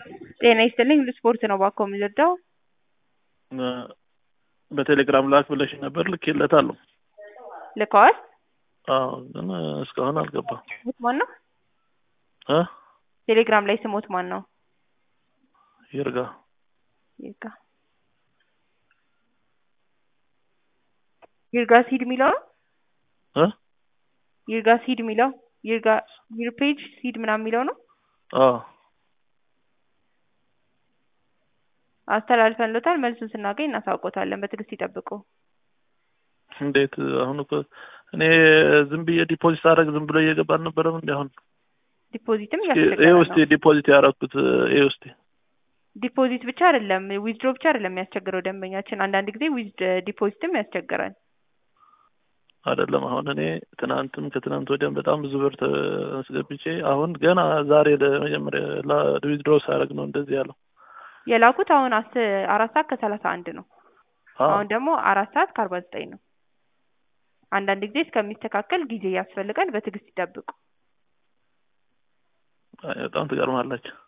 ጤና ይስጥልኝ ስፖርት ነው ባኮ የሚረዳው በቴሌግራም ላክ ብለሽ ነበር ልኬለታለሁ። ልከዋል። አዎ ግን እስካሁን አልገባም። ስሞት ማን ነው? እ ቴሌግራም ላይ ስሞት ማን ነው? ይርጋ ይርጋ ይርጋ ሲድ የሚለው ነው። እ ይርጋ ሲድ የሚለው ይርጋ ዩርፔጅ ሲድ ምናምን የሚለው ነው። አዎ አስተላልፈንሎታል። መልሱን ስናገኝ እናሳውቆታለን። በትዕግስት ይጠብቁ። እንዴት አሁን እኮ እኔ ዝም ብዬ ዲፖዚት አደረግ ዝም ብሎ እየገባ አልነበረም እንዲ አሁን ዲፖዚትም ይህ እያስቸገረ ውስጥ ነው። ዲፖዚት ያደረኩት ይህ ውስጥ ዲፖዚት ብቻ አይደለም ዊዝድሮ ብቻ አይደለም የሚያስቸግረው ደንበኛችን፣ አንዳንድ ጊዜ ዊዝ ዲፖዚትም ያስቸግራል። አይደለም አሁን እኔ ትናንትም ከትናንት ወዲያም በጣም ብዙ ብር አስገብቼ አሁን ገና ዛሬ ለመጀመሪያ ዊዝድሮ ሳደርግ ነው እንደዚህ ያለው። የላኩት አሁን አስ አራት ሰዓት ከሰላሳ አንድ ነው። አዎ አሁን ደግሞ አራት ሰዓት ከአርባ ዘጠኝ ነው። አንዳንድ ጊዜ እስከሚስተካከል ጊዜ ያስፈልጋል። በትዕግስት ይጠብቁ። በጣም ትገርማላችሁ።